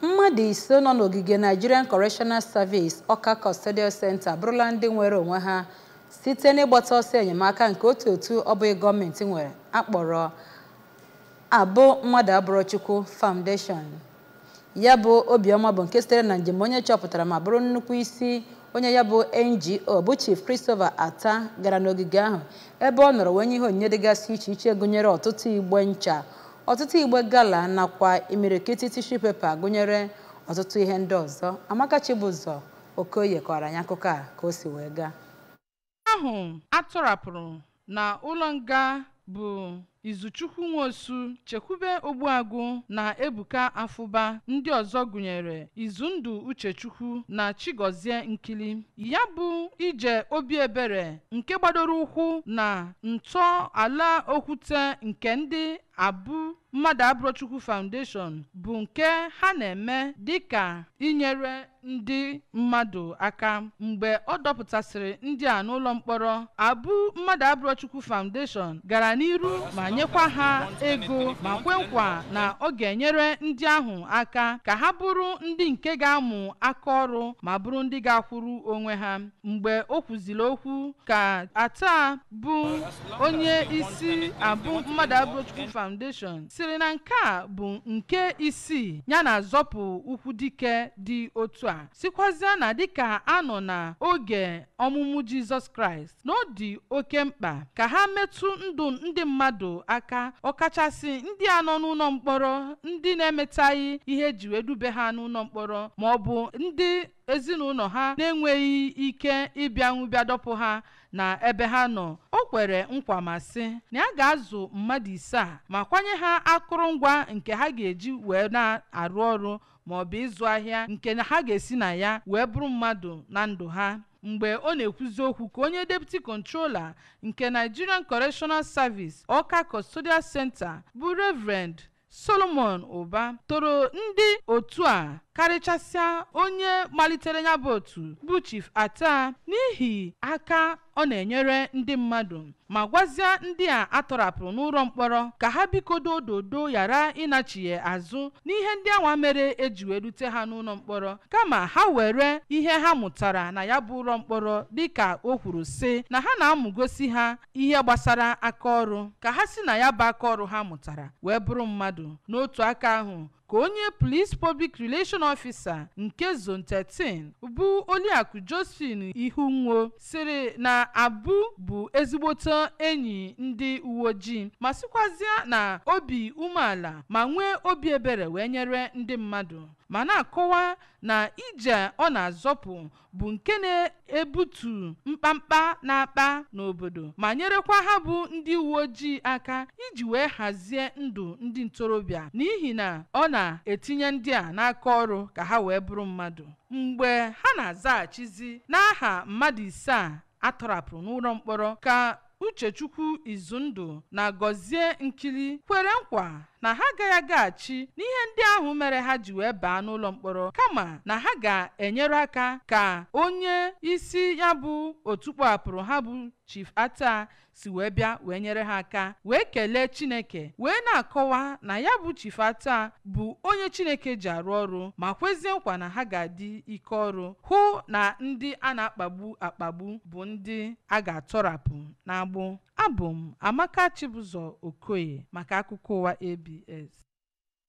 mmadụ ise nọ n'ogige Nigerian Correctional Service Ọka Custodial Center abụrụla ndị nwere onwe ha site n'ịgbata ọsọ enyemaka nke otu otu ọbụghị gọọmenti nwere akpọrọ abụ mmadụ abụrụ Chukwu Foundation ya bụ obiọma bụ nke sitere na njem onye chọpụtara ma bụrụ nnukwu isi onye ya bụ NGO bụ Chief Christopher Ata gara n'ogige ahụ ebe ọ nọrọ wee nye ihe onyinye dịgasị iche iche gụnyere ọtụtụ igbe ncha ọtụtụ igbe gala nakwa imirikiti tishu pepa gụnyere ọtụtụ ihe ndị ọzọ Amaka Chibụzọ Okoye kọrọ anyị akụkọ a ka o si wee gaa ahụ atọrapụrụ na ụlọ nga bụ Izuchukwu Nwosu Chekwube Ogbuagụ na Ebuka Afụba ndị ọzọ gụnyere Izundụ Uchechukwu na Chigozie Nkili ya bụ ije obi ebere nke gbadoro ụkwụ na ntọ ala okwute nke ndị abụ mmadụ abụrọchukwu foundation bụ nke ha na-eme dịka inyere ndị mmadụ aka mgbe ọ dọpụtasịrị ndị a n'ụlọ mkpọrọ abụ mmadụ abụrọchukwu foundation gara n'iru ma nyekwa ha ego ma kwe nkwa na ọ ga-enyere ndị ahụ aka ka ha bụrụ ndị nke ga-amụ aka ọrụ ma bụrụ ndị ga-akwụrụ onwe ha mgbe o kwuziri okwu ka ata bụ onye isi abụ mmadụ abụrọchukwu foundation siri na nke a bụ nke isii ya na zọpụ ụkwụ dike dị otu a sikwazie na dịka a nọ na oge ọmụmụ jizọs kraịst na ọ dị oke mkpa ka ha metụ ndụ ndị mmadụ aka ọkachasị ndị a nọ n'ụlọ mkpọrọ ndị na-emetaghị ihe eji wee dube ha n'ụlọ mkpọrọ ma ọ bụ ndị ezinụlọ ha na-enweghị ike ịbịanwu bịa dọpụ ha na ebe ha nọ o kwere nkwa ma sị na ya ga-azụ mmadụ ise a ma kwanye ha akụrụngwa nke ha ga-eji wee na-arụ ọrụ ma ọ bụ ịzụ ahịa nke ha ga-esi na ya wee bụrụ mmadụ na ndụ ha mgbe ọ na-ekwuzi okwu ka onye deputy controller nke Nigerian Correctional Service Ọka Custodial Center bụ Reverend Solomon Ụba toro ndị otu a karịchasịa onye malitere ya bụ otu bụ Chief Ata n'ihi aka ọ na-enyere ndị mmadụ ma gwazie ndị a atọrapụrụ n'ụlọ mkpọrọ ka ha bikodo ododo ghara ịnachighe azụ n'ihe ndị anwa mere eji wee rute ha n'ụlọ mkpọrọ kama ha were ihe ha mụtara na ya bụ ụlọ mkpọrọ dịka o kwuru sị na ha na-amụgosi ha ihe gbasara aka ọrụ ka ha si na ya bụ aka ọrụ ha mụtara wee bụrụ mmadụ n'otu aka ahụ ka onye police public relation officer nke zone 13 bụ oliakụ josephine ihunwo sịrị na abụ bụ ezigbote enyi ndị uwe ojii ma sịkwazịa na obi umeala ma nwee obi ebere wee nyere ndị mmadụ ma na-akọwa na ije ọ na-azọpụ bụ nke na-ebutu mkpamkpa na-akpa n'obodo ma nyerekwa ha bụ ndị uwe ojii aka iji wee hazie ndụ ndị ntorobịa n'ihi na ọ na-etinye ndị a n'aka ọrụ ka ha wee bụrụ mmadụ mgbe ha na-azaghachizi n'aha mmadụ ise a atọrapụrụ n'ụlọ mkpọrọ ka uchechukwu izundụ na gọzie nkili kwere nkwa na ha agaghị agaghachi n'ihe ndị ahụ mere ha ji wee baa n'ụlọ mkpọrọ kama na ha ga-enyere aka ka onye isi ya bụ otu kpọhapụrụ ha bụ chief ata si wee bịa wee nyere ha aka wee kelee chineke wee na-akọwa na ya bụ chief ata bụ onye chineke ji arụ ọrụ ma kwezie nkwa na ha ga-adị ike ọrụ hụ na ndị a na-akpagbu akpagbu bụ ndị a ga-atọrapụ n'agbụ abụ m amaka chibụzọ okoye maka akụkọ ụwa abs